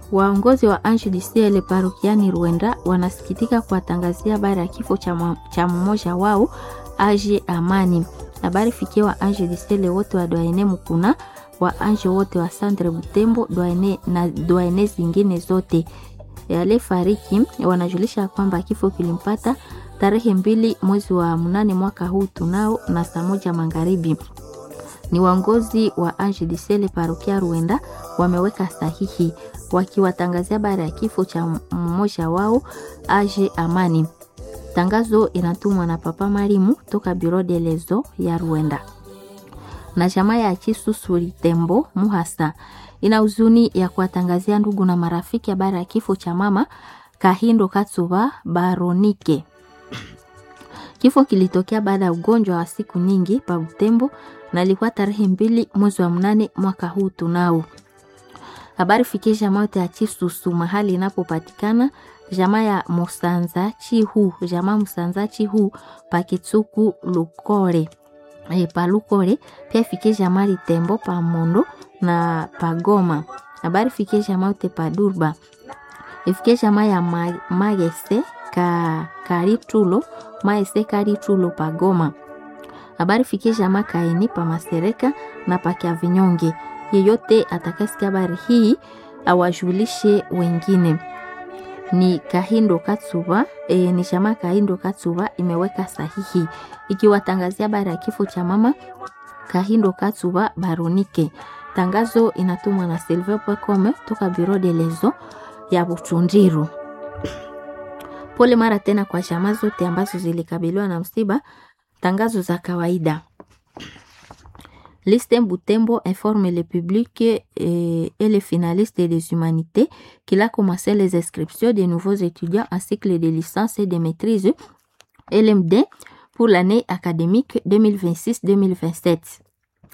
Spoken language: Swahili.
Waongozi wa Ange du Ciel parokiani Rwenda wanasikitika kuwatangazia habari ya kifo cha mmoja wao Age Amani. Habari fikia wa Ange du Ciel wote wa Doyene Mukuna, wa Ange wote wa Centre Butembo Doyene na Doyene zingine zote. Yale fariki wanajulisha kwamba kifo kilimpata tarehe mbili mwezi wa mnane mwaka huu tunao na saa moja magharibi. Ni waongozi wa Ange du Ciel parokia Rwenda wameweka sahihi wakiwatangazia habari ya kifo cha mmoja wao Age Amani. Tangazo inatumwa na Papa Marimu toka Bureau de Lezo ya Rwanda. Na jamaa ya Chisusuri Tembo Muhasa ina huzuni ya kuwatangazia ndugu na marafiki habari ya kifo cha mama Kahindo Katsuba Baronike. Kifo kilitokea baada ya ugonjwa wa siku nyingi pa Butembo na ilikuwa tarehe mbili mwezi wa mnane mwaka huu tunao. Habari fikie jamaa yote ya Chisusu mahali inapopatikana jamaa ya Musanza Chihu, jamaa Musanza Chihu Pakitsuku Lukore. E, pa Lukore pia fikie jamaa Litembo pa Mondo na Pagoma. Habari fikie jamaa yote pa Durba. Ifikie jamaa ya Magese ka Karitulo, Maese Karitulo Pagoma. Habari fikie jamaa Kaini pa Masereka na pa Kiavinyonge. Yeyote atakayesikia habari hii awajulishe wengine. Ni Kahindo Katsuba e, ni chama Kahindo Katsuba imeweka sahihi ikiwatangazia habari ya kifo cha mama Kahindo Katsuba Baronike. Tangazo inatumwa na Silver Pwekome toka Bureau de Lezo ya Butundiru. Pole mara tena kwa chama zote ambazo zilikabiliwa na msiba. Tangazo za kawaida Liste Butembo informe le public et, et les finalistes des humanités qu'il a commencé les inscriptions des nouveaux étudiants en cycle de licence et de maîtrise LMD pour l'année académique 2026-2027.